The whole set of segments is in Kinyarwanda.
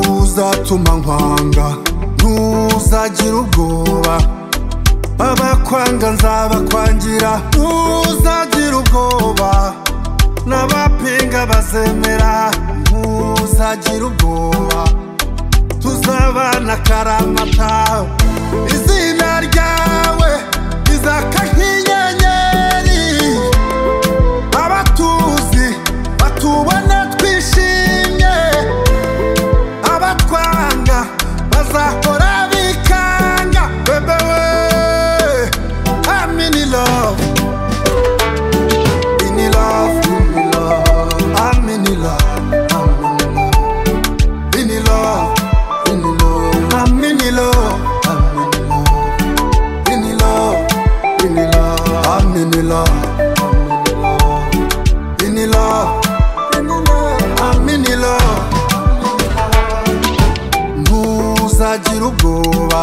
uzatuma nkwanga ntuzagira ubwoba abakwanga nzabakwangira ntuzagira ubwoba n'abapinga bazemera ntuzagira ubwoba tuzabana karamata izina ryawe rizaka nk'inyenyeri abatuzi batubona twishimye abatwanga bazahora bikanga bebewe amini love ini love ini love amini love ini love ini love amini love ini love ini love amini love ini love ini love amini love ntuzagira ubwoba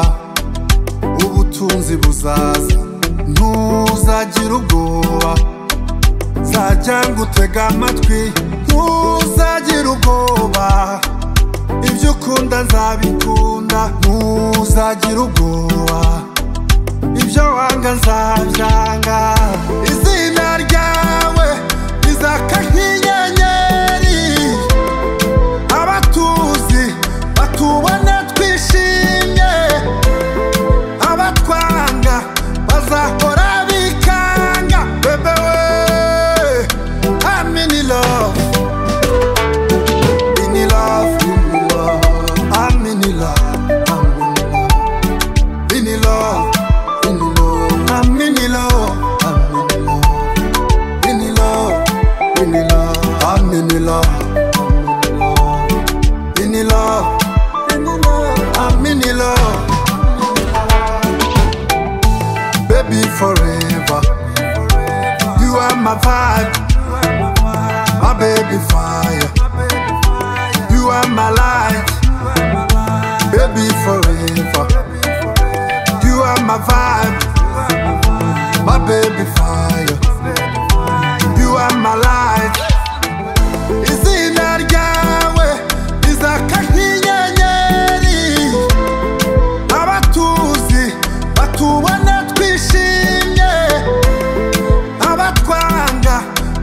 ubutunzi buzaza ntuzagira ubwoba nzajya ngutega amatwi ntuzagira ubwoba ibyo ukunda nzabikunda ntuzagira ubwoba ibyo wanga nzabyanga izina ryawe rizaka nk'inyenyeri abatuzi batubona twishimye abatwanga bazahora bikanga bebewe amini love ini love ini love amini love ini love ini love amini love ini love ini love amini love ini love amini love baby forever you are my vibe my baby fire you are my light baby forever you are my vibe my baby fire you are my light izina ryawe rizaka nk'inyenyeri abatuzi batubona twishimye abatwanga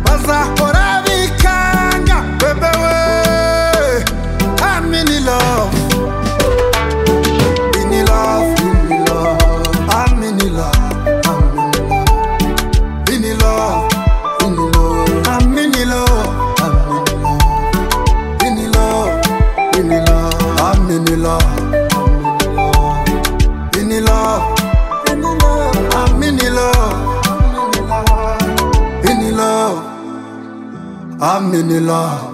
bazahora bikanga bebewe amini love ini love ini love amini love ini love ini love amini love ini love ini love amini love ini love ini love amini love ini love amini love